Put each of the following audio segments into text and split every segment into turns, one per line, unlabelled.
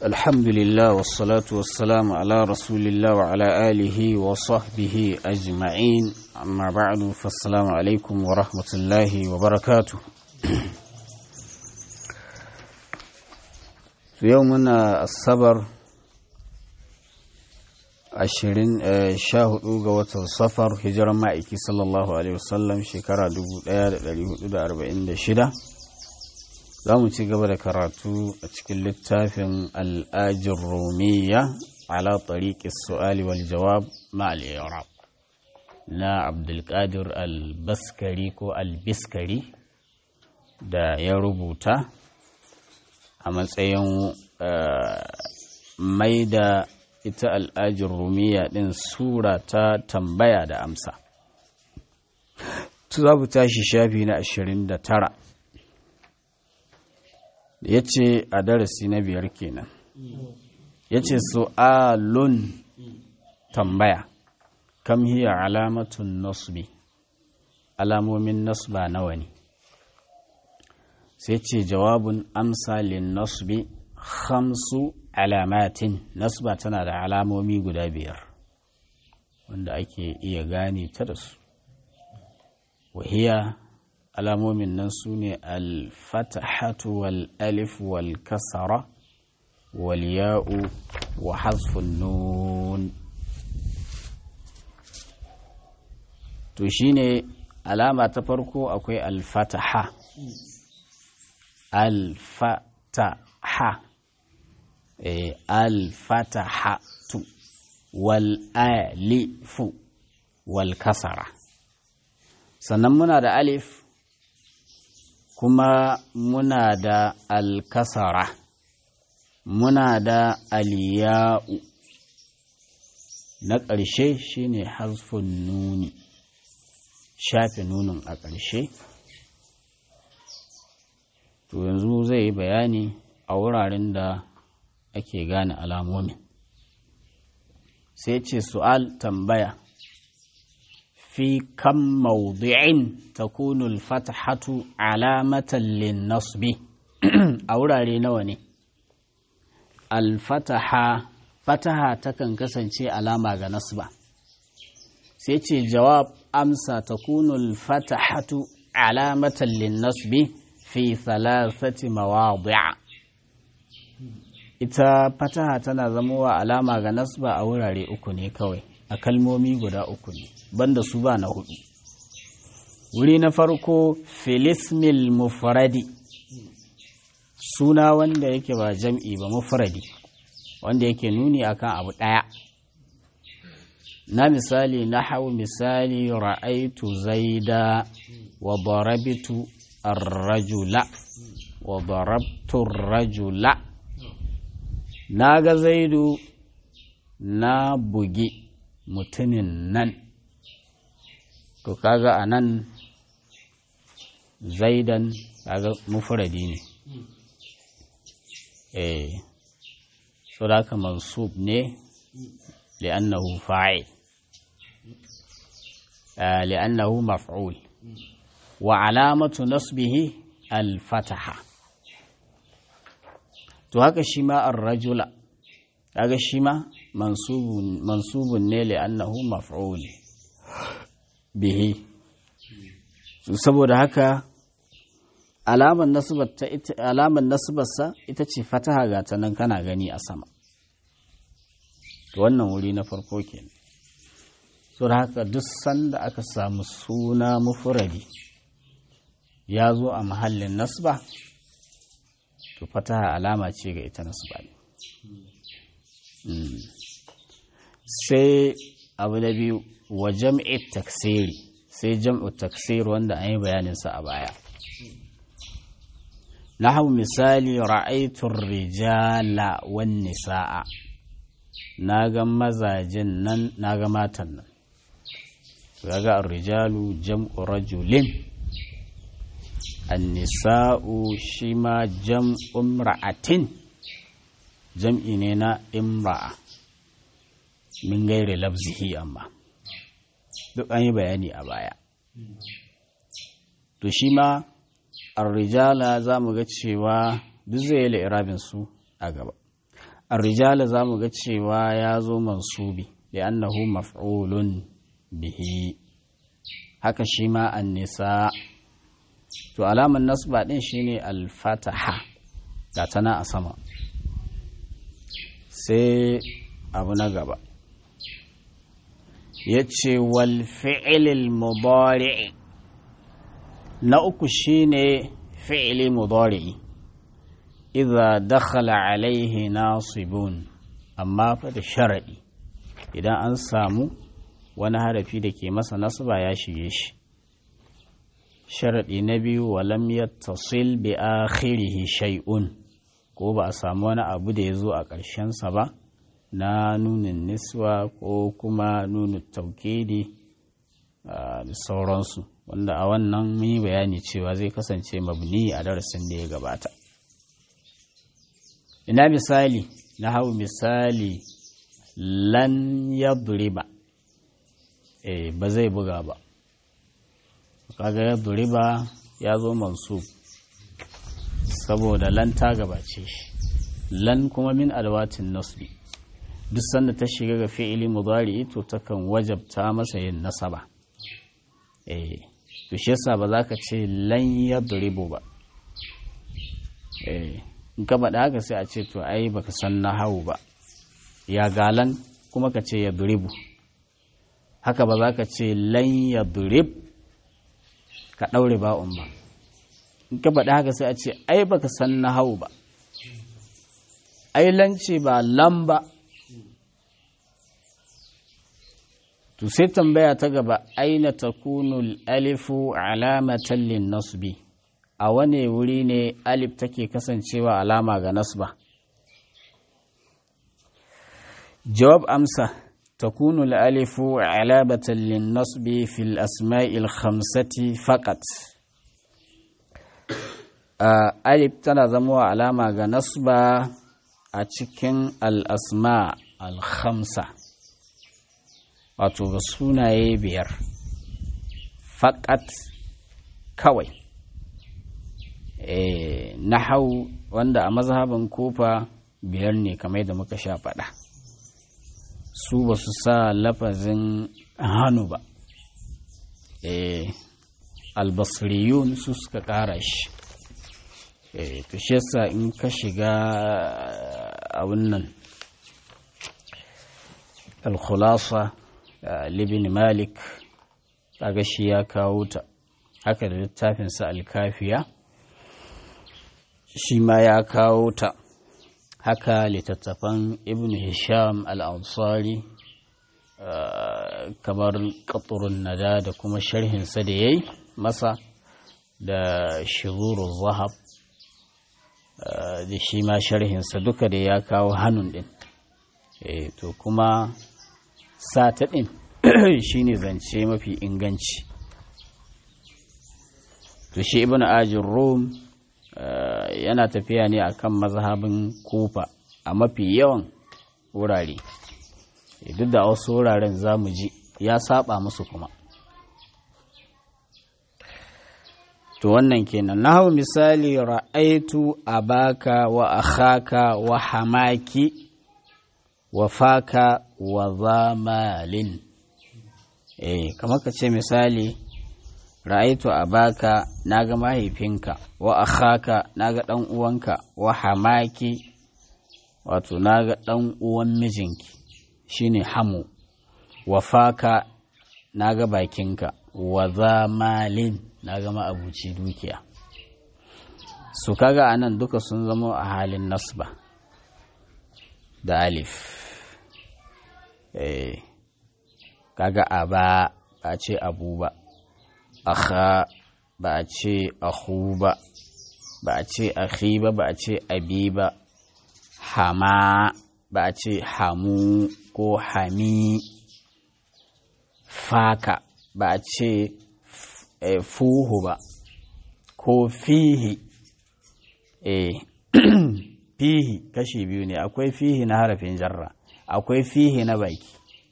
الحمد لله والصلاة والسلام على رسول الله وعلى آله وصحبه أجمعين أما بعد فالسلام عليكم ورحمة الله وبركاته في يومنا الصبر ashirin sha hudu ga watan safar hijiran ma'aiki sallallahu alaihi wasallam shekara 1446 za mu ci gaba da karatu a cikin littafin al'ajin romiya ala tariƙi su'ali wal jawab ma'al iraq na abdulkadir al-baskari ko al-biskari da ya rubuta a matsayin mai da ita al'ajin rumiya ɗin sura ta tambaya da amsa tu za mu tashi shafi na ashirin da tara ya ce a darasi na biyar kenan ya ce su'alun tambaya kam hiya alamatun nasbi alamomin nasba nawa ne sai ce jawabun amsa lin nasbi khamsu alamatin nasba tana da alamomi guda biyar wanda ake iya gane ta da su wahiya alamomin nan su ne alfatahatu wal alif wal kasara wal ya'u wa hasfun nun to shine alama ta farko akwai alfataha alfataha alfatahatu wal alifu wal kasara sannan muna da alif kuma muna da alkasara muna da aliya'u na ƙarshe shine hasfun nuni shafe nunin a ƙarshe to yanzu zai yi bayani a wuraren da ake gane alamomin sai ce su'al tambaya fi kan maudu'in takunu al-fatahatu alamatan lin-nasbi a wurare nawa ne al-fataha fataha takan kasance alama ga nasba sai ce jawab amsa takunu al-fatahatu alamatan lin-nasbi fi thalathati mawadi'a ita fataha tana zamowa alama ga nasba a wurare uku ne kawai a kalmomi guda uku ne banda su ba na hudu wuri na farko filismil mufradi suna wanda yake ba jam'i ba mufradi wanda yake nuni akan abu ɗaya na misali na hau misali ra'aitu zaida wa darabitu ar-rajula wa darabtu ar-rajula na ga zaidu na bugi mutumin nan to kaga a nan zaidan kaga mufuradi ne eh so da haka mansub ne li'annahu fa'il li'annahu maf'ul wa alamatu nasbihi al-fataha to haka shi ma ar-rajula kaga shi ma mansubun mansubun ne li annahu maf'ul bihi saboda haka alaman nasbar ta ita alaman nasbarsa ita ce fataha ga ta nan kana gani a sama to wannan wuri na farko kenan saboda haka duk sanda aka samu suna mufradi ya zo a mahallin nasba to fataha alama ce ga ita nasba ne sai abu da biyu wa jam'i taksiri sai jam'u taksir wanda an yi bayaninsa a baya nahu misali ra'aitun rijala wan nisa'a na ga mazajin nan na ga matan nan ga rijalu jam'u rajulin annisa'u shi ma jam'un ra'atin jam'i ne na imra'a min gaire labzihi amma duk an yi bayani a baya to shi ma arrijala za mu ga cewa duk zai yi irabin su a gaba الرجال zamu ga cewa ya zo mansubi li'annahu maf'ulun bihi haka shi ma an-nisa to alaman nasba din shine al-fataha ga tana a sama sai abu na gaba yace wal fi'lil mudari na uku shine fi'li mudari idza dakhala alaihi nasibun amma fa da sharadi idan an samu wani harafi da ke masa nasba ya shige shi sharadi na biyu walam yattasil bi akhirihi shay'un ko ba a samu wani abu da ya zo a ƙarshensa ba na nunin niswa ko kuma nunin taukidi da sauransu wanda a wannan mun yi bayani cewa zai kasance mabni a darasin da ya gabata ina misali na hau misali lan yadriba eh ba zai buga ba kaga yadriba ya zo mansub saboda lan ta gabace shi lan kuma min alwatin nasbi duk sanda ta shiga ga fi'ili mudari to takan wajabta masa yin nasaba eh to shi yasa ba za ka ce lan yadribu ba eh in ka faɗa haka sai a ce to ai baka san nahawu ba ya galan kuma ka ce yadribu haka ba za ka ce lan yadrib ka ɗaure ba'un ba in ka faɗi haka sai a ce ai baka san na hau ba ai lance ba lam ba to sai tambaya ta gaba aina takunu alifu alamatan lin nasbi a wane wuri ne alif take kasancewa alama ga nasba jawab amsa takunu alifu alamatan lin nasbi fil asma'il khamsati faqat Uh, alif tana zama alama ga nasba a cikin al'asma al-khamsa wato ga sunaye biyar faƙat kawai e, nahau wanda a mazhaban kofa biyar ne kamar da muka sha faɗa su ba su sa lafazin hannu ba e, albasriyun su suka ƙara shi to shi yasa in ka shiga abin nan al-khulasa libin malik kaga shi ya kawo ta haka da littafinsa al-kafiya shi ma ya kawo ta haka littattafan ibn hisham al-ansari kamar ƙaturun nada da kuma sharhinsa da ya yi masa da shiruru zahab da shi ma sharhinsa duka da ya kawo hannun ɗin to kuma sata ɗin shi ne zance mafi inganci to shi ibn ajin rom yana tafiya ne akan mazhabin kufa a mafi yawan wurare duk da wasu wuraren za mu ji ya saba musu kuma to wannan kenan na hau misali ra'aitu abaka wa akhaka wa hamaki wa faka wa zamalin eh kamar ka ce misali ra'aitu abaka naga mahaifinka wa akhaka naga dan uwanka wa hamaki wato naga dan uwan mijinki shine hamu wa faka naga bakinka wa zamalin na gama abuci dukiya su kaga a nan duka sun zama a halin nasba da alif eh kaga a ba a ce abu ba akha ba a ce ahu ba ba a ce akhi ba ba a ce abi ba hama ba a ce hamu ko hami faka ba a ce fuhu ba ko fihi eh fihi kashi biyu ne akwai fihi na harafin jarra akwai fihi na baki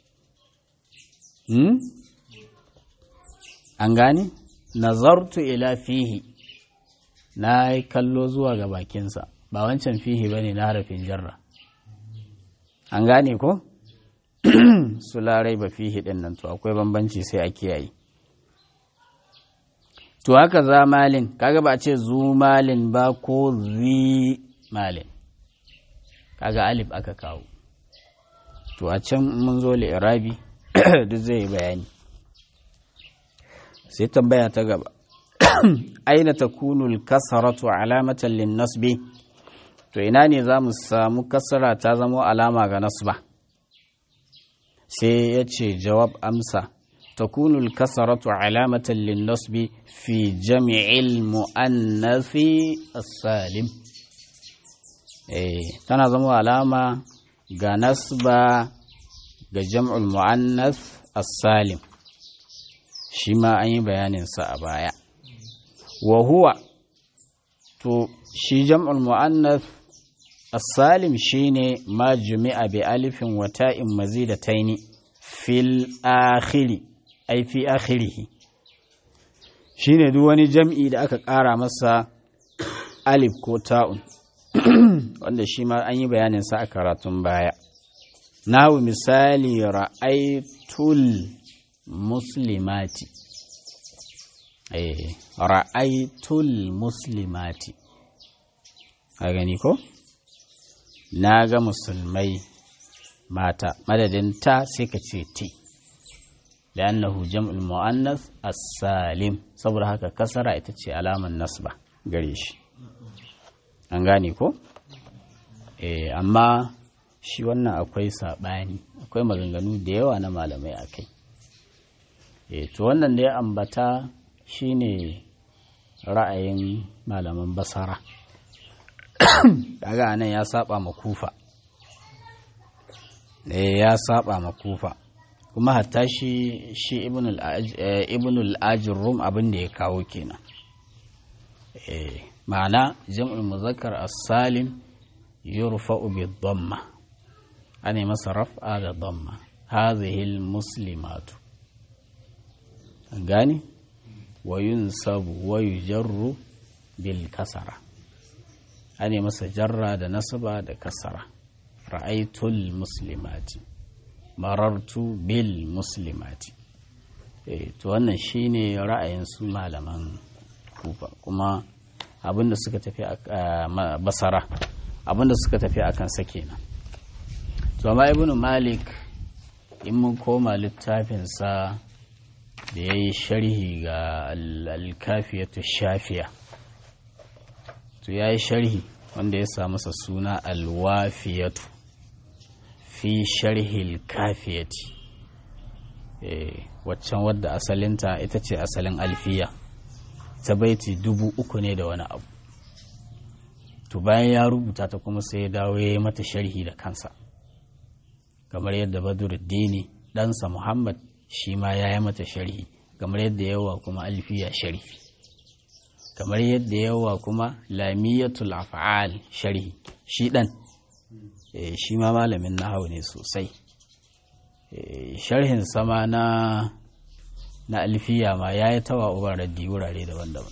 hmm? an gane nazartu ila fihi na yi kallo zuwa ga bakinsa ba wancan fihi ba ne na harafin jarra an gane ko su larai ba fi hidin nan to akwai bambanci sai a kiyaye to haka za malin kaga ba a ce zu malin ba ko zi malin kaga alif aka kawo to a can mun zo li'irabi duk zai bayani sai tambaya ta gaba aina takunu al-kasratu alamatan lin-nasbi to ina ne za mu samu kasara ta zama alama ga nasba sai ya ce jawab amsa takunu al-kasratu alamatan lin-nasbi fi jami'il mu'annathi as-salim eh tana zama alama ga nasba ga jam'ul mu'annath as-salim shi ma an yi bayaninsa a baya wa huwa to shi jam'ul mu'annath as-salim shine ma jumi'a bi alifin wa ta'in mazidataini fil akhiri ai fi akhirih shine duk wani jam'i da aka ƙara masa alif ko ta'un wanda shi ma an yi bayaninsa a karatun baya nahu misali ra'aitul muslimati eh ra'aitul muslimati a gani ko na ga musulmai mata madadin ta sai ka ce ti da annahu jam'ul mu'annas as-salim saboda haka kasara ita ce alaman nasba gare shi an gane ko eh amma shi wannan akwai saɓani akwai maganganu da yawa na malamai a kai e to wannan da ya ambata shine ra'ayin malaman basara kaga nan ya saba ma kufa eh ya saba ma kufa kuma hatta shi shi ibn al-ajrum abin da ya kawo kenan eh ma'ana jam'ul muzakkar as-salim yurfa'u bid-dhamma ana masa raf'a da dhamma hadhihi al-muslimatu gani wa yunsabu wa yujarru bil kasara ana masa jarra da nasaba da kasara ra'aytul muslimati marartu bil muslimati eh to wannan shine ra'ayin su malaman kufa kuma abinda suka tafi a basara abinda suka tafi akan sa kenan to amma ibnu malik in mun koma littafinsa da ya yi sharhi ga alkafiyatu shafiya to ya yi sharhi wanda ya sa masa suna alwafiyatu fi sharhi alkafiyati waccan wadda asalinta ita ce asalin alfiya ta baiti dubu uku ne da wani abu to bayan ya rubuta ta kuma sai ya dawo ya yi mata sharhi da kansa kamar yadda badruddini ɗansa muhammad shi ma ya yi mata sharhi kamar yadda yawa kuma alfiya sharhi kamar yadda yawa kuma lamiyatul af'al sharhi shi ɗan shi ma malamin nahawu ne sosai sharhin sama na na alfiya ma ya yi tawa uban raddi wurare daban-daban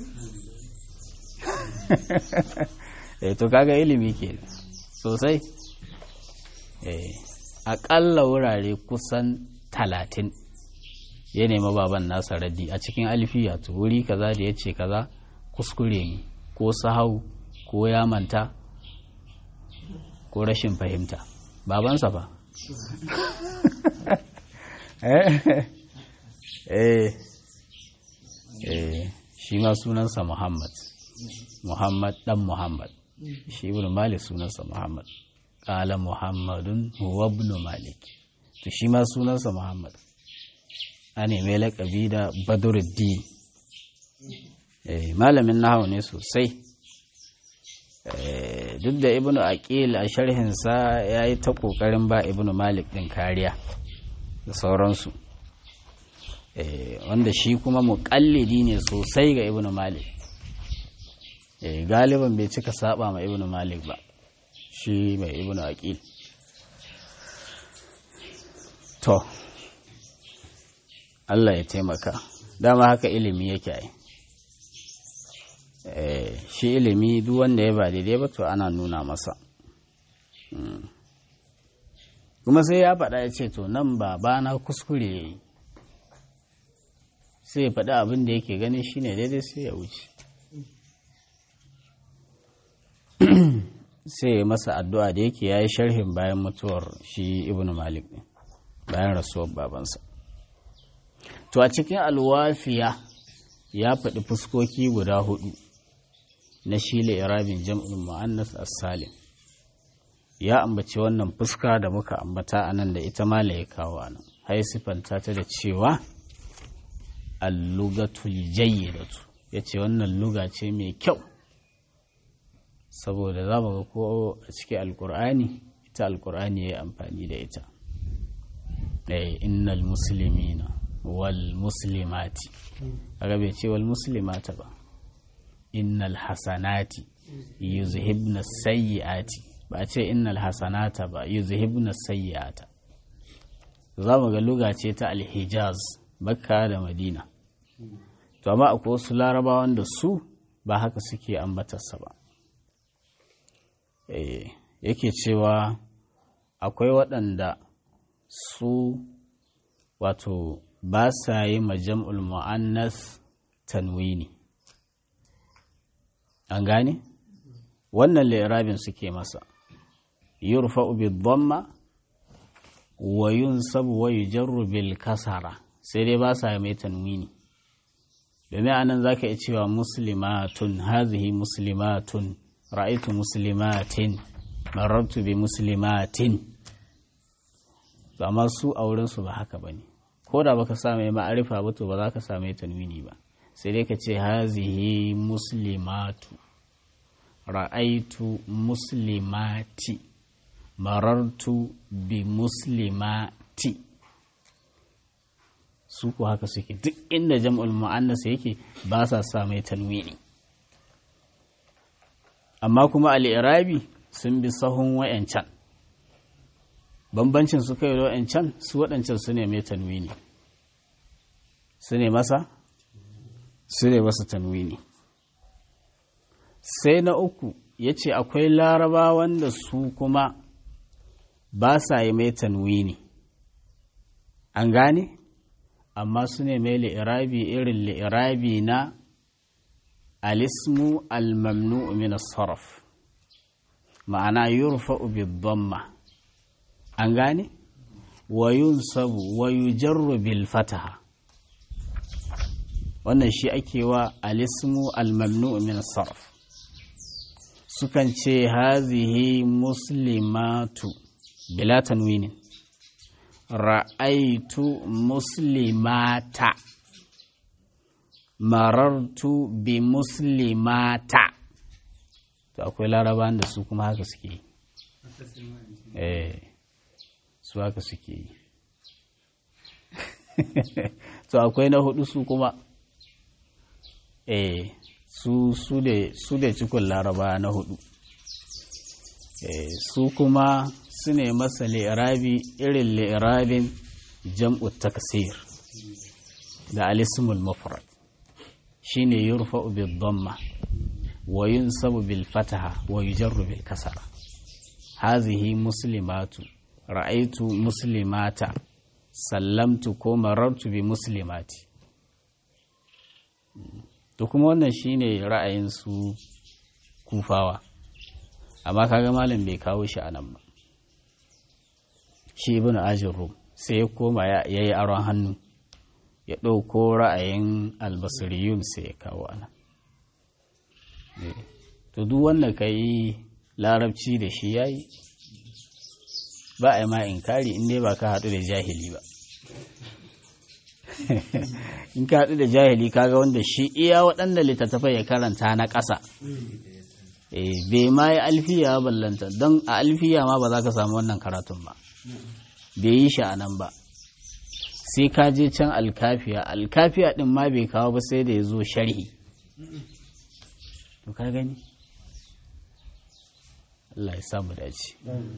to kaga ilimi ke sosai aƙalla wurare kusan talatin ya nema baban nasa raddi a cikin alfiya to wuri kaza da ya ce kaza kuskure ne ko sahau ko ya manta ko rashin fahimta babansa ba eh eh shi ma sunansa muhammad muhammad dan muhammad shi ibn malik sunansa muhammad ƙala muhammadun huwa ibn malik to shi ma sunansa muhammad a neme laƙabi da badruddin malamin nahawu ne sosai duk da ibn aqil a sharhinsa ya yi ta ƙoƙarin ba ibn malik ɗin kariya da sauransu wanda shi kuma muƙallidi ne sosai ga ibn malik galiban bai cika saba ma ibn malik ba shi mai ibn aqil to Allah ya taimaka dama haka ilimi yake ai shi ilimi duk wanda ya ba daidai ba to ana nuna masa kuma sai ya faɗa ya ce to nan babana kuskure ya yi sai ya faɗi abin da yake ganin shine daidai sai ya wuce sai ya masa addu'a da yake ya yi sharhin bayan mutuwar shi ibn malik ne bayan rasuwar babansa to a cikin alwafiya ya faɗi fuskoki guda hudu na shile irabin jam'in mu'annas as-salim ya ambaci wannan fuska da muka ambata a nan da ita mala ya kawo a nan hai sifanta ta da cewa allugatul jayyidatu ya ce wannan luga ce mai kyau saboda za mu ga ko a cikin alkur'ani ita alkur'ani ya yi amfani da ita ɗaya innal muslimina wal muslimati kaga bai ce wal muslimata ba innal hasanati yuzhibna sayyiati ba a ce innal hasanata ba yuzhibna sayyiata za mu ga luga ce ta alhijaz makka da madina to amma akwai wasu larabawan da su ba haka suke ambatarsa ba yake cewa akwai waɗanda su wato ba sa yi majam'ul mu'annas tanwini an gane wannan lirabin suke masa yurfa'u bid-dhamma wa yunsabu wa yujarru bil kasara sai dai ba sa mai tanwini domin anan zaka iya cewa muslimatun hazihi muslimatun ra'aitu muslimatin marartu bi muslimatin amma su a wurin su ba haka bane ko da baka sa mai ma'arifa ba to ba za ka sa mai tanwini ba sai dai ka ce hazihi muslimatu ra'aitu muslimati marartu bi muslimati su ku haka suke duk inda jam'ul mu'annas yake ba sa sa mai tanwini amma kuma al'irabi sun bi sahun wayancan bambancin su kai da wayancan su waɗancan su ne mai tanwini su ne masa su ne masa tanwini sai na uku ya ce akwai laraba wanda su kuma ba sa yi mai tanwini an gane amma su ne mai li'irabi irin li'irabi na alismu al-mamnu min sarf ma'ana yurfa'u bid-dhamma an gane wa yunsabu wa yujarru bil fataha wannan shi ake wa alismu al-mamnu min sarf sukan ce hazihi muslimatu bila tanwinin ra'aitu muslimata marartu bi muslimata to akwai laraban da su kuma haka suke yi eh su haka suke yi to akwai na hudu su kuma eh su su da cikin laraba na hudu eh su kuma su ne masa li'irabi irin li'irabin jam'u taksir da alismul mufrad shine yurfa'u bil dhamma wa yunsabu bil fataha wa yujarru bil kasara hazihi muslimatu ra'aitu muslimata sallamtu ko marartu bi muslimati to kuma wannan shine ra'ayin su kufawa amma kaga malam bai kawo shi anan ba shi ibn ajin rum sai ya koma ya yi aron hannu ya ɗauko ra'ayin albasiriyun sai ya kawo ana to duk wanda ka yi larabci da shi ya yi ba a yi ma inkari inda ba ka haɗu da jahili ba in ka haɗu da jahili kaga wanda shi iya waɗanda littattafai ya karanta na ƙasa bai ma yi alfiya ballanta don a alfiya ma ba za ka samu wannan karatun ba bai yi shi a nan ba sai ka je can alkafiya alkafiya din ma bai kawo ba sai da ya zo sharhi to ka gani Allah ya samu dace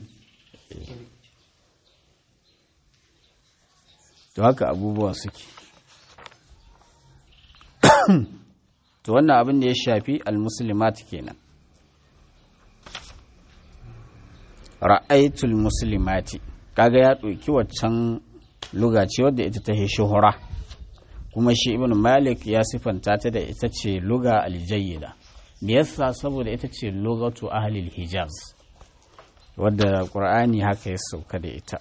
to haka abubuwa suke to wannan abin da ya shafi almuslimat kenan ra'aitul muslimati kaga ya ɗauki waccan luga ce wadda ita ta shuhura kuma shi ibn malik ya sifanta ta da ita ce luga aljayyida me yasa saboda ita ce lugatu ahlil hijaz wadda qur'ani haka ya sauka da ita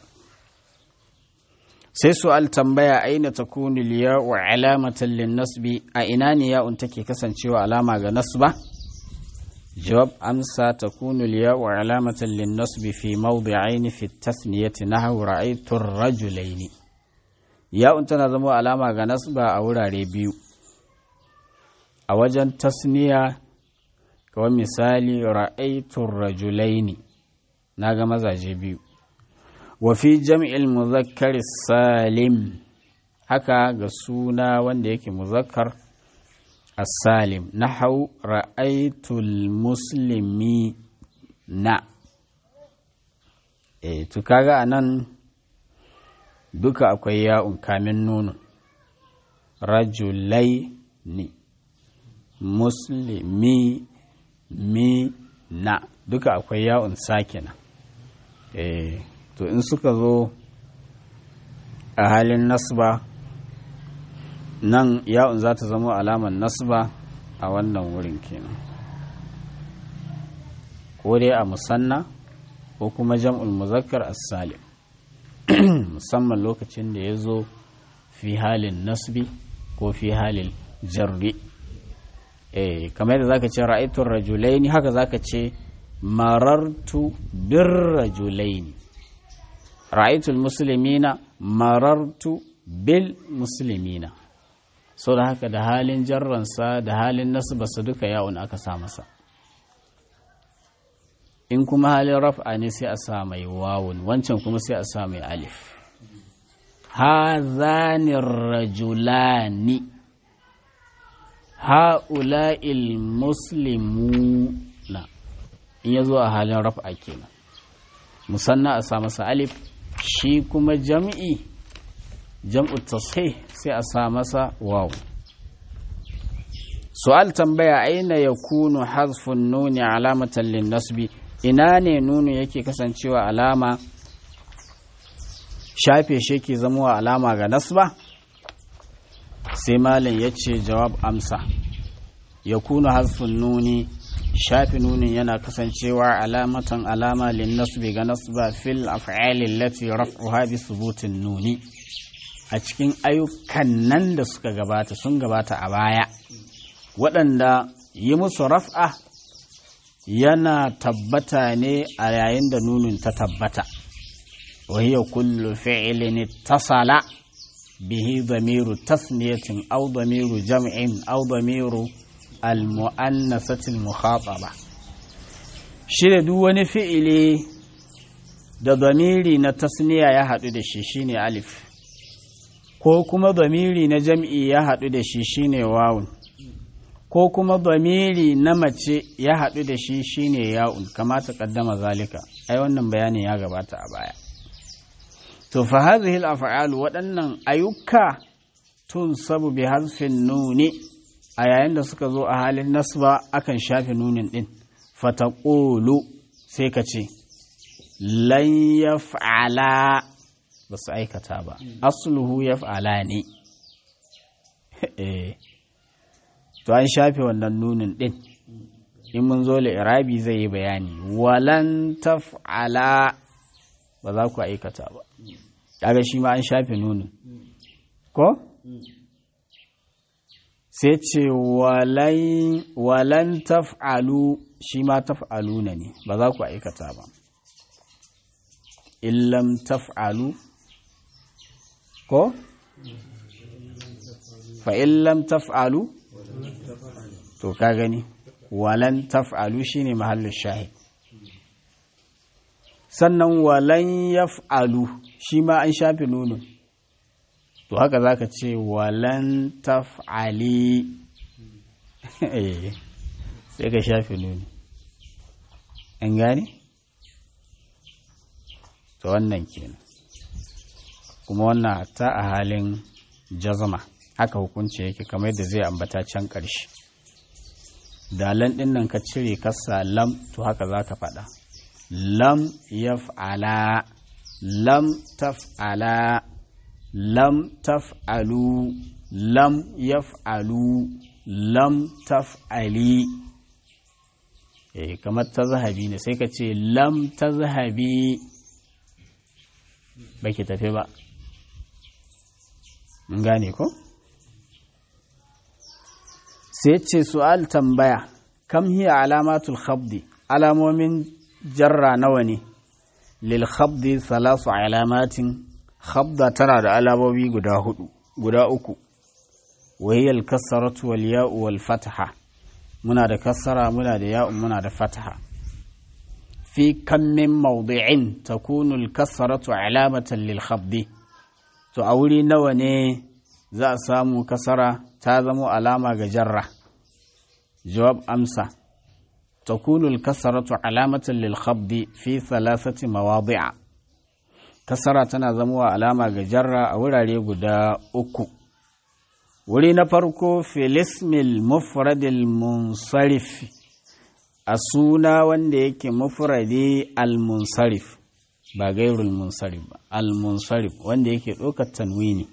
sai su'al tambaya aina takunu liya'u alamatan lin nasbi a ina ne ya'un take kasancewa alama ga nasba jawab amsa takunu liya'u alamatan lin nasbi fi mawdi'aini fi tasniyati nahwu ra'aytu ar-rajulaini ya'un tana zama alama ga nasba a wurare biyu a wajen tasniya kawai misali ra'aytu ar-rajulaini naga mazaje biyu wafi jam'il muzakkar salim haka ga suna wanda yake muzakkar as-salim nahau ra'aitul muslimi na eh to kaga anan duka akwai ya'un kamin nunu rajulai ni muslimi mi na duka akwai ya'un sakina eh to in suka zo a halin nasba nan ya'un za ta zama alamar nasba a wannan wurin kenan ko dai a musanna ko kuma jam'ul muzakkar as-salim musamman lokacin da ya zo fi halin nasbi ko fi halin jarri eh kamar yadda zaka ce ra'aytu rajulaini haka zaka ce marartu bir rajulaini ra'aitul muslimina marartu bil muslimina so da haka da halin jarransa da halin nasbarsa duka yawon aka sa masa in kuma halin raf'a ne sai a sa mai wawun wancan kuma sai a sa mai alif hazani rajulani ha'ula'il muslimuna in ya zo a halin raf'a kenan musanna a sa masa alif shi kuma jam'i jam'u tasih sai a sa masa waw su'al tambaya aina yakunu hazfun nuni alamatan lin nasbi ina ne nunu yake kasancewa alama shafe shi ke zama alama ga nasba sai malin ya ce jawab amsa yakunu hazfun nuni shafi nunin yana kasancewa alamatan alama lin nasbi ga nasba fil af'ali allati raf'uha bi thubutin nuni a cikin ayyukan nan da suka gabata sun gabata a baya waɗanda yi musu raf'a yana tabbata ne a yayin da nunin ta tabbata wa hiya kullu fi'lin ittasala bihi dhamiru tasniyatin aw dhamiru jam'in aw dhamiru al-mu'annasatil mukhataba shi da duk wani fi'ili da zamiri na tasniya ya haɗu da shi shine alif ko kuma zamiri na jam'i ya haɗu da shi shine wawun ko kuma zamiri na mace ya haɗu da shi shine ya'un kamata kaddama zalika ai wannan bayanin ya gabata a baya to fa hadhihi al-af'al waɗannan ayyuka tun sabu bi hazfin nuni a yayin da suka zo a halin nasba akan shafe nunin ɗin fataƙolu sai ka ce lan yaf'ala ba su aikata ba asluhu yaf'ala ne to an shafe wannan nunin ɗin in mun zo irabi zai yi bayani walan taf'ala ba za ku aikata ba kaga shi ma an shafe nunin ko sai ce walan taf'alu shi ma taf'alu na ne ba za ku aikata ba illam taf'alu ko fa illam taf'alu to ka gani walan taf'alu shine mahallin shahid sannan walan yaf'alu shi ma an shafe nunun to haka za ka ce walan taf'ali sai ka shafe nuni an gane? to wannan kenan kuma wannan hatta a halin jazma haka hukunci yake kamar yadda zai ambata can ƙarshe dalan ɗin nan ka cire kasa lam to haka za ka faɗa lam yaf'ala lam taf'ala lam taf'alu lam yaf'alu lam taf'ali eh kamar ta zahabi ne sai ka ce lam ta zahabi baki tafi ba mun gane ko sai ce su'al tambaya kam hiya alamatul khabdi alamomin jarra nawa ne lil khabdi salasu alamatin khabda tana da alamomi guda hudu guda uku wahiyal kasaratu wal ya'u wal fataha muna da kasara muna da ya'u muna da fataha fi kam min mawdi'in takunu al kasaratu alamatan lil khabdi to a wuri nawa ne za a samu kasara ta zamo alama ga jarra jawab amsa takunu al-kasratu alamatan lil khabdi fi thalathati mawadi'a kasara tana zamowa alama ga jarra a wurare guda uku wuri na farko filismil mufradil munsarif a suna wanda yake mufradi al-munsarif ba gairul munsarif ba al-munsarif wanda yake ɗaukar tanwini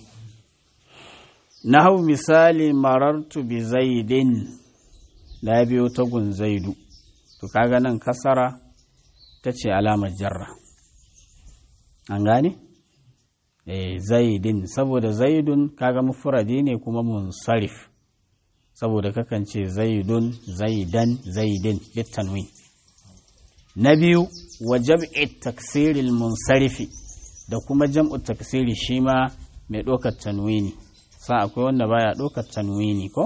na hau misali marartu bi zaidin na biyo tagun zaidu to kaga nan kasara ta ce alamar jarra an gane eh zaidin saboda zaidun kaga mufradi ne kuma munsarif saboda kakan ce zaidun zaidan zaidin bitanwin na biyu wa jam'i taksiril munsarifi da kuma jam'u taksiri shi ma mai ɗaukar tanwini sa akwai wanda baya ɗaukar tanwini ko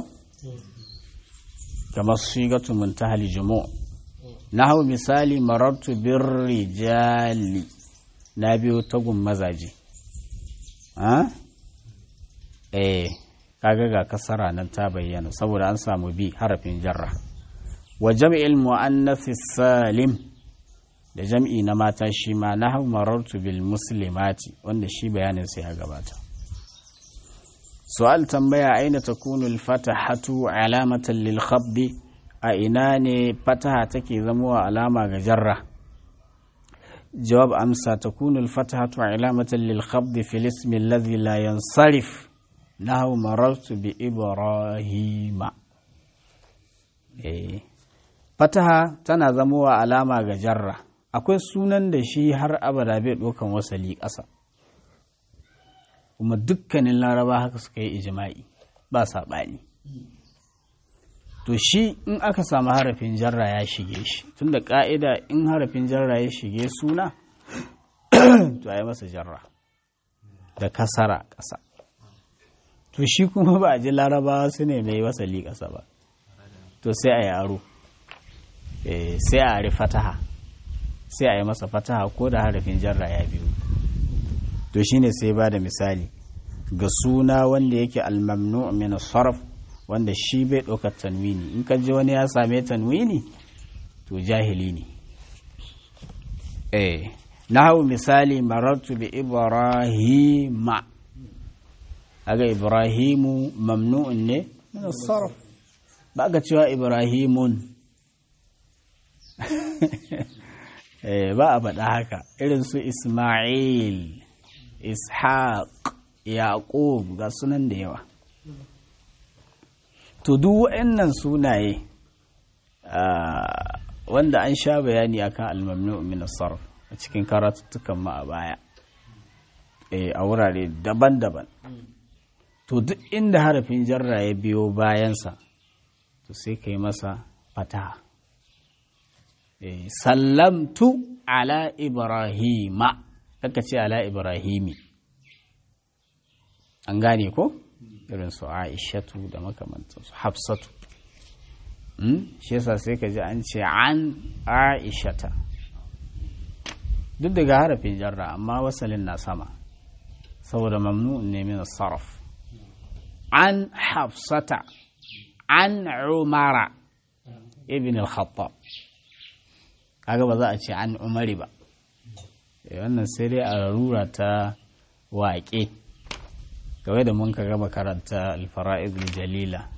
kamar shigatu muntahal jumu na hau misali marartu bir rijali na biyo tagun mazaje eh kaga ga kasara nan ta bayyana saboda an samu bi harafin jarra wa jam'il muannath salim da jam'i na mata shi ma na hau marartu bil muslimati wanda shi bayanin sai ya gabata su'al tambaya aina takunu al-fatahatu alamatan lil khabdi a ina ne fataha take zamowa alama ga jarra jawab amsa takunu al-fatahatu alamatan lil khabdi fil ismi alladhi la yansarif nahu marartu bi ibrahima eh fataha tana zamowa alama ga jarra akwai sunan da shi har abada bai ɗaukan wasali ƙasa kuma dukkanin laraba haka suka yi ijima'i ba saɓani to shi in aka samu harafin jarra ya shige shi tunda ƙa'ida in harafin jarra ya shige suna to a yi masa jarra da kasara ƙasa to shi kuma ba a ji larabawa su ne mai wasali ƙasa ba to sai a yi aro sai a ari fataha sai a yi masa fataha ko da harafin jarra ya biyu to shine sai ba da misali ga suna wanda yake almamnu min sarf wanda shi bai ɗaukar tanwini in ka ji wani ya same tanwini to jahili ne eh na hau misali marartu bi ibrahima aga ibrahimu mamnu'un ne min sarf ba ga cewa ibrahimun ba a faɗa haka irin su isma'il ishaq yaqub ga sunan da yawa to duk waɗannan sunaye wanda an sha bayani akan almamnu min sarf a cikin karatuttukan ma a baya a wurare daban-daban to duk inda harafin jarra ya biyo bayansa to sai ka yi masa fataha sallamtu ala ibrahima kaka ce ala ibrahimi an gane ko irin su aishatu da makamantansu hafsatu shi yasa sai ka ji an ce an aishata duk daga harafin jarra amma wasalin na sama saboda mamnu ne min sarf an hafsata an umara ibn al-khattab kaga ba za a ce an umari ba wannan sai dai a rura ta waƙe kawai da mun ka gaba karanta alfara'id jalila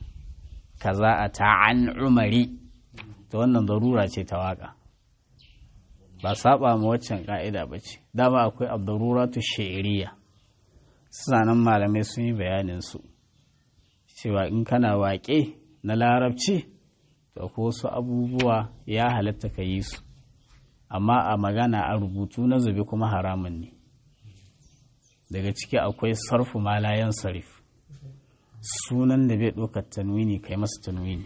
kaza a ta an umari ta wannan zarura ce ta waƙa ba saba ma waccan ka'ida ba ce dama akwai abdaruratu shi'iriya suna nan malamai sun yi bayanin su cewa in kana waƙe na larabci to ko wasu abubuwa ya halatta ka yi su amma a magana a rubutu na zube kuma haramun ne daga ciki akwai sarfu malayan sarif sunan da bai ɗaukar tanwini kai masa tanwini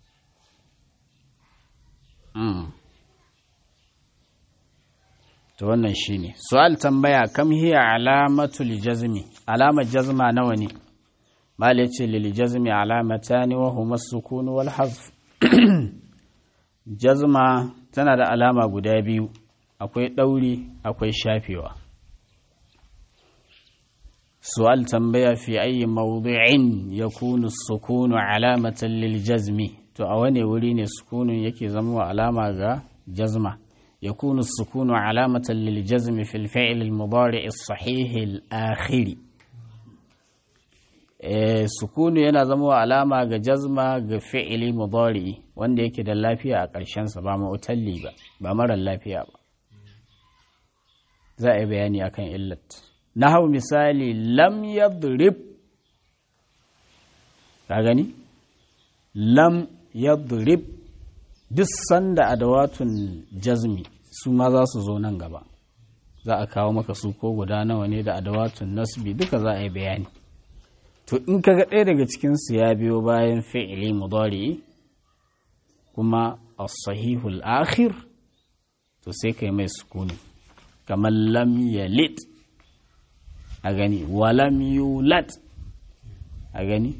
to wannan shine su'al tambaya kam hiya alamatul jazmi alamar jazma nawa ne mal yace lil jazmi alamatani wa huma sukun wal hazf jazma tana da alama guda biyu akwai ɗauri akwai shafewa su'al tambaya fi ayi mawdi'in yakunu sukunu alamatan lil jazmi to a wane wuri ne sukunun yake zama alama ga jazma يكون السكون علامة للجزم في الفعل المضارع الصحيح الآخر sukunu yana zama alama ga jazma ga fi'ili mudari wanda yake da lafiya a ƙarshensa ba ma'utalli ba ba marar lafiya ba za a yi bayani akan illat na hau misali lam yadrib ka gani lam yadrib duk sanda adawatun jazmi su ma za su zo nan gaba za a kawo maka su ko guda nawa ne da adawatun nasbi duka za a yi bayani to in ka ga ɗaya daga cikinsu ya biyo bayan fi'ili mudari kuma as-sahihul akhir to sai kai mai sukuni kamar lam yalid a gani walam yulad a gani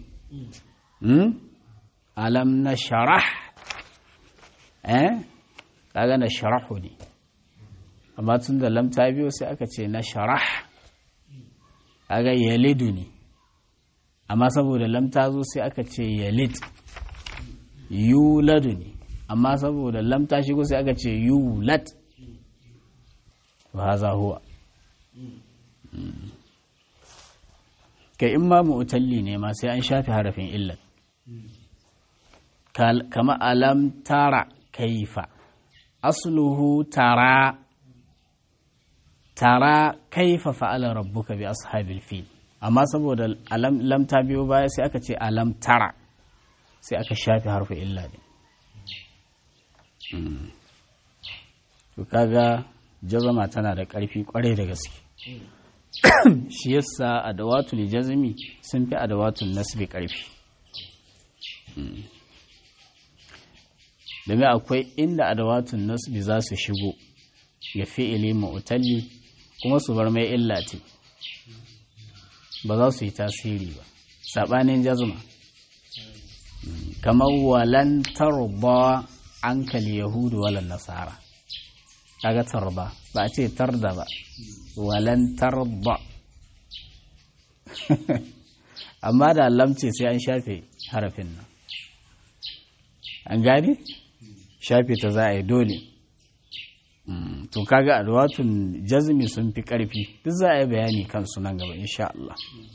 alam na sharah eh kaga na sharahu ne amma tun da lam ta biyo sai aka ce na sharah kaga yalidu ne amma saboda lam ta zo sai aka ce yalid yuladu ne amma saboda lam ta shigo sai aka ce yulad wa haza huwa kai in ma mu'talli ne ma sai an shafi harafin illat kama alam tara kaifa asluhu tara tara kaifa fa'ala rabbuka bi ashabil fil amma saboda alam lam ta biyo baya sai aka ce alam tara sai aka shafi harfi illa ne to kaga jazama tana da ƙarfi ƙwarai da gaske shi yasa adawatul jazmi sun fi adawatul nasbi ƙarfi domin akwai inda adawatun nasbi za su shigo ga fi'ili mu'talli kuma su bar mai illati ba za su yi tasiri ba saɓanin jazma kamar walan tarba ankal yahudu walan nasara kaga tarba ba a ce tarda ba walan tarba amma da lamce sai an shafe harafin nan an gane shafe ta za a yi dole to kaga adwatun jazmi sun fi karfi duk za a yi bayani kansu nan gaba insha Allah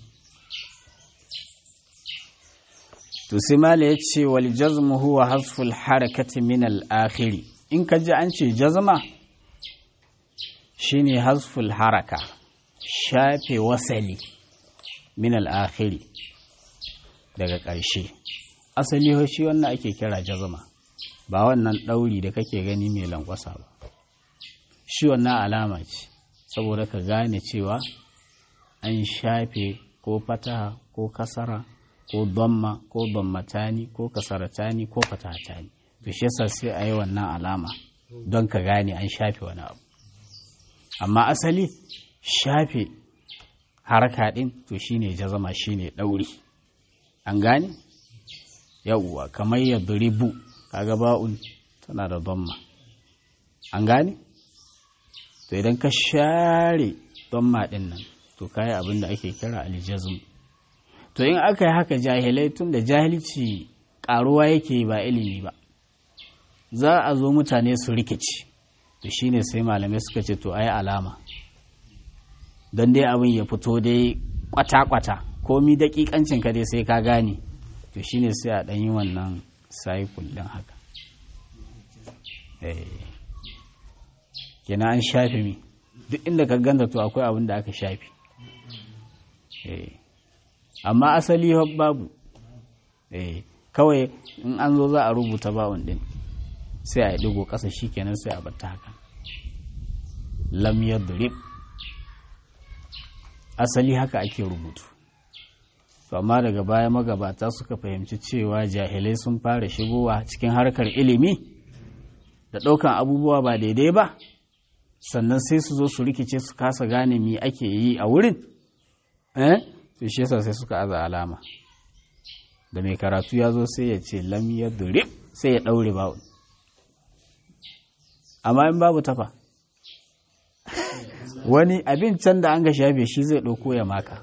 to sai mala ya ce wal jazmu huwa hasful harakati min al akhiri in ka ji an ce jazma shine hasful haraka shafe wasali min al akhiri daga ƙarshe asali shi wannan ake kira jazma ba wannan ɗauri da kake gani mai lankwasa ba shi wannan alama ce saboda ka gane cewa an shafe ko fataha ko kasara ko damma ko dammatani ko kasaratani ko fatahatani to shi yasa sai a yi wannan alama don ka gane an shafe wani abu amma asali shafe haraka ɗin to shine jazama shine ɗauri an gane yawwa kamar ya duribu kaga ba'un tana da damma an gane to idan ka share damma din nan to kai abin da ake kira aljazm to in aka yi haka jahilai tun da jahilci karuwa yake ba ilimi ba za a zo mutane su rikici to shine sai malamai suka ce to ai alama don dai abin ya fito dai kwata-kwata komi daƙiƙancin ka dai sai ka gane to shine sai a ɗan yi wannan cycle ɗin haka kenan an shafe mi duk inda ka ganta to akwai abin da aka shafe amma asali babu kawai in an zo za a rubuta bawon din sai a yi digo ƙasa shi kenan sai a batta haka lam yadrib asali haka ake rubutu amma daga baya magabata suka fahimci cewa jahilai sun fara shigowa cikin harkar ilimi da ɗaukan abubuwa ba daidai ba sannan sai su zo su rikice su kasa gane me ake yi a wurin eh to shi yasa sai suka aza alama da mai karatu ya zo sai ya ce lam yadrib sai ya ɗaure bawul amma in babu tafa wani abin can da an ga shafe shi zai ɗauko ya maka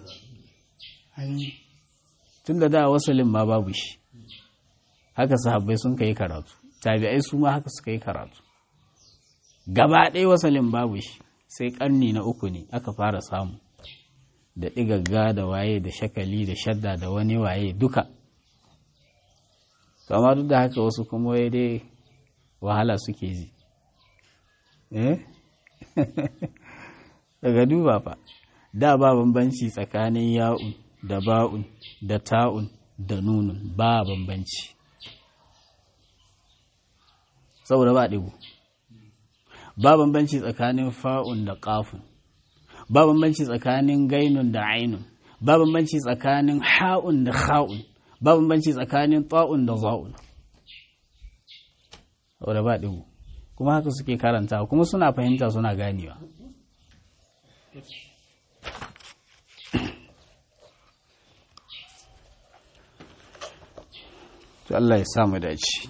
tun da da wasalin ma babu shi haka sahabbai sun kai karatu tabi'ai su ma haka suka yi karatu gaba ɗaya wasalin babu shi sai ƙarni na uku ne aka fara samu da ɗigagga da waye da shakali da shadda da wani waye duka amma duk da haka wasu kuma wai dai wahala suke ji eh daga duba fa da ba bambanci tsakanin ya'un da ba'un da ta'un da nunun ba bambanci saboda ba ɗigo ba bambanci tsakanin fa'un da ƙafun ba bambanci tsakanin gainun da ainun ba bambanci tsakanin ha'un da ha'un ba bambanci tsakanin ta'un da za'un saboda ba ɗigo kuma haka suke karanta kuma suna fahimta suna ganewa to Allah ya samu dace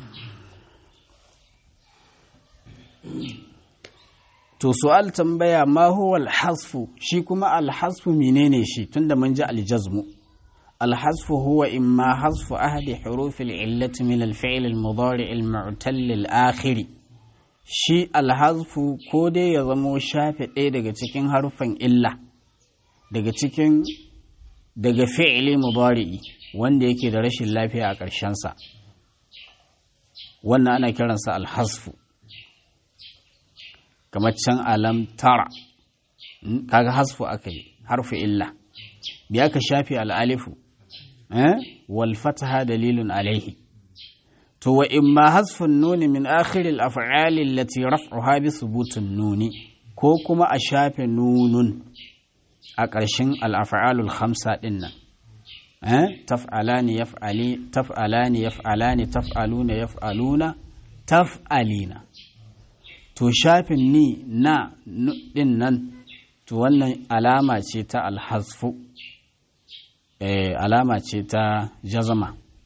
to su'al tambaya ma huwa al-hasfu shi kuma al-hasfu menene shi tunda mun ji al-jazmu al-hasfu huwa imma hasfu ahadi huruf al-illati min al-fi'l al-mudari' al-mu'tal al-akhir shi al-hasfu ko dai ya zamo shafe ɗaya daga cikin harufan illa daga cikin daga fi'li mudari'i wanda yake da rashin lafiya a ƙarshensa wannan ana kiransa alhasfu kamar can alam tara kaga hasfu aka yi harfu illa bi aka shafi al'alifu wal fataha dalilun alaihi to wa imma hasfun nuni min akhir al-af'al allati raf'uha bi thubutun nuni ko kuma a shafe nunun a ƙarshen al-af'alul khamsa din nan taf'alani yaf'ali taf'alani yaf'alani taf'aluna yaf'aluna taf'alina to shafin ni na din nan to wannan alama ce ta alhasfu eh alama ce ta jazama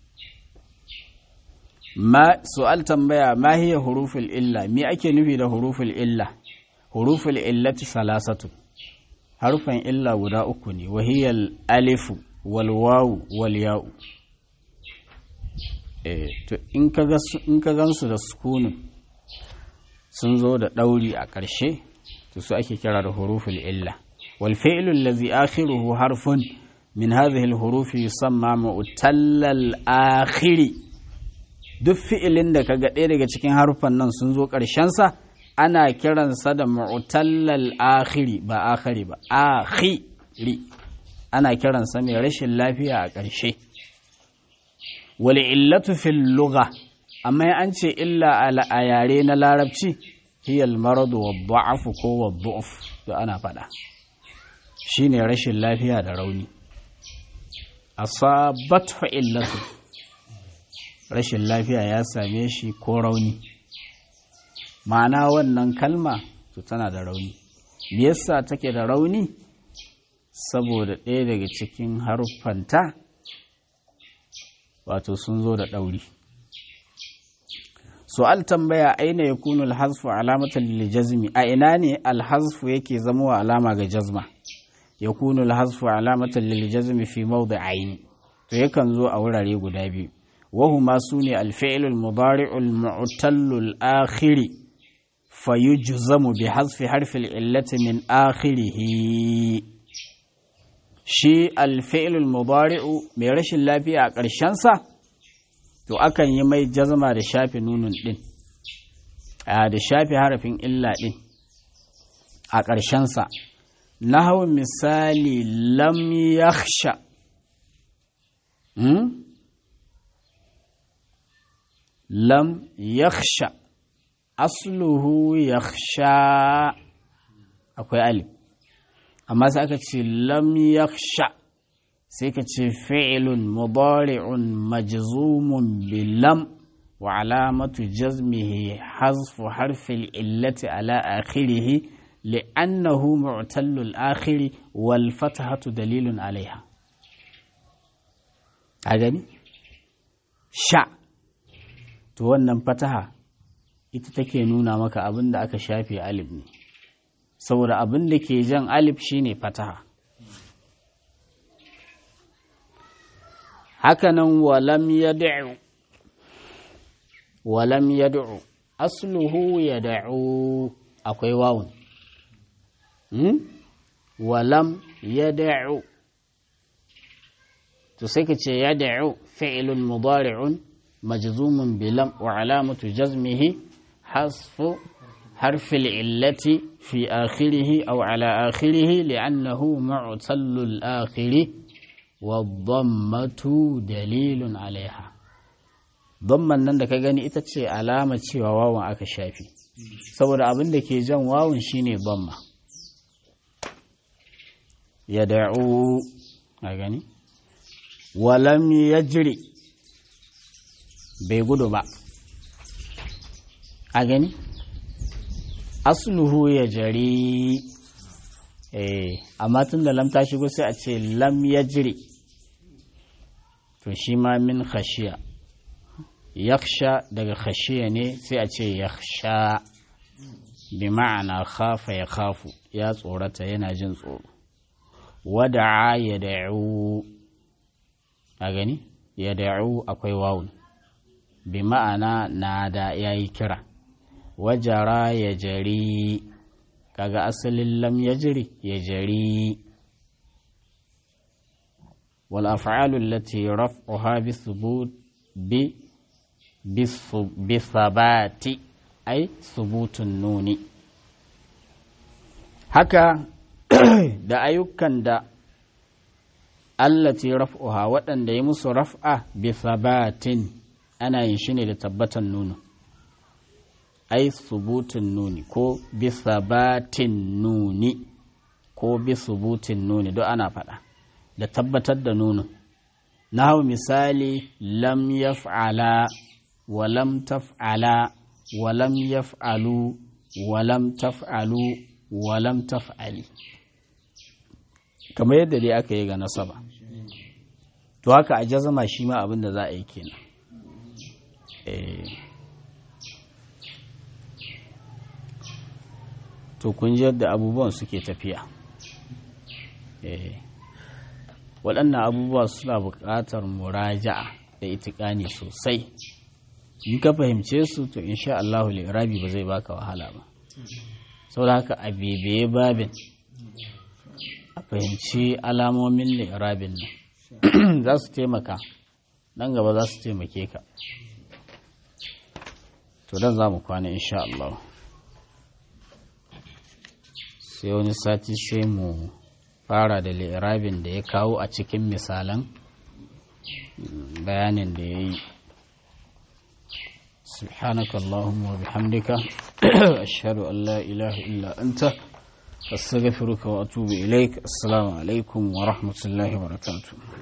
ma su'al tambaya ma hiya huruful illa me ake nufi da huruful illa huruful illati salasatu harufan illa guda uku ne wahiyal alifu walwawu walya'u eh to in ka gansu da sukunin sun zo da ɗauri a ƙarshe to su ake kira da huruful illa wal fi'lu allazi akhiruhu harfun min hadhihi al hurufi yusamma mu'tallal akhiri duk fi'ilin da kaga ɗaya daga cikin harufan nan sun zo ƙarshen sa ana kiransa da mu'tallal akhiri ba akhiri ba akhiri ana kiransa mai rashin lafiya a ƙarshe wal illatu fil lugha amma an ce illa a yare na larabci hiyal maradu wa da'afu ko wa du'uf da ana faɗa shine rashin lafiya da rauni asabatu illatu rashin lafiya ya same shi ko rauni ma'ana wannan kalma to tana da rauni me yasa take da rauni saboda ɗaya daga cikin haruffanta wato sun zo da ɗauri su'al tambaya aina ya kunu alhazfu alamatan liljazmi a ina ne alhazfu yake zama wa alama ga jazma ya kunu alhazfu alamatan liljazmi fi mawdi'ain to yakan zo a wurare guda biyu wahuma sune alfi'lul mudari'ul mu'tallul akhiri fayujzamu bi hazfi harfi illati min akhirih shi alfi'lul mudari'u mai rashin lafiya a ƙarshen sa to akan yi mai jazma da shafe nunun ɗin a da shafe harafin illa ɗin a ƙarshensa na hau misali lam yakhsha hmm? lam yakhsha asluhu yakhsha akwai alif amma sai aka ce lam yakhsha sai ka ce fi'ilun mudari'un majzumun bi lam wa alamatu jazmihi hazfu harfil illati ala akhirih li'annahu mu'tallul akhiri wal fathatu dalilun alaiha a gani sha to wannan fataha ita take nuna maka abin da aka shafe alif ne saboda abin da ke jan alif shine fataha hakanan walam yad'u walam yad'u asluhu yad'u akwai wawun hmm? walam yad'u to sai ka ce yad'u fi'lun mudari'un majzumun bilam wa alamatu jazmihi hasfu حرف العلة في آخره أو على آخره لأنه معتل الآخر والضمة دليل عليها ضمن nan da ka gani ita ce alama cewa wawan aka shafi saboda abin da ke jan wawan shine bamma ya da'u a gani walam yajri bai gudu ba a gani asluhu ya jari eh amma tun da lam ta shigo sai a ce lam ya jiri to shi ma min khashiya yaksha daga khashiya ne sai a ce yaksha bi ma'ana khafa ya khafu ya tsorata yana jin tsoro wada'a ya da'u a gani ya da'u akwai wawun bi ma'ana na da yayi kira wajara ya jari kaga asalin lam ya jiri ya jari wal af'alu allati raf'uha bi thubut bi bi thabati ay thubutun nuni haka da ayyukan da allati raf'uha waɗanda ya musu raf'a bi thabatin ana yin shi ne da tabbatan nunu ai subutin nuni ko bi sabatin nuni ko bi subutin nuni duk ana faɗa da tabbatar da nunin na hau misali lam yaf'ala wa lam taf'ala wa lam yaf'alu wa lam taf'alu wa lam taf'ali kamar yadda dai aka yi ga nasaba to haka a jazama shi ma abin da za a yi kenan eh to kun ji yadda abubuwan suke tafiya waɗannan abubuwa suna buƙatar muraja'a da itikani sosai in ka fahimce su to insha Allahu li'irabi ba zai baka wahala ba saboda haka a bebeye babin a fahimci alamomin li'irabin nan za su taimaka nan gaba za su taimake ka to dan za mu kwana insha Allah sai wani sati sai mu fara da li'irabin da ya kawo a cikin misalan bayanin da ya yi سبحانك اللهم وبحمدك أشهد أن لا إله إلا أنت أستغفرك وأتوب إليك السلام عليكم ورحمة الله وبركاته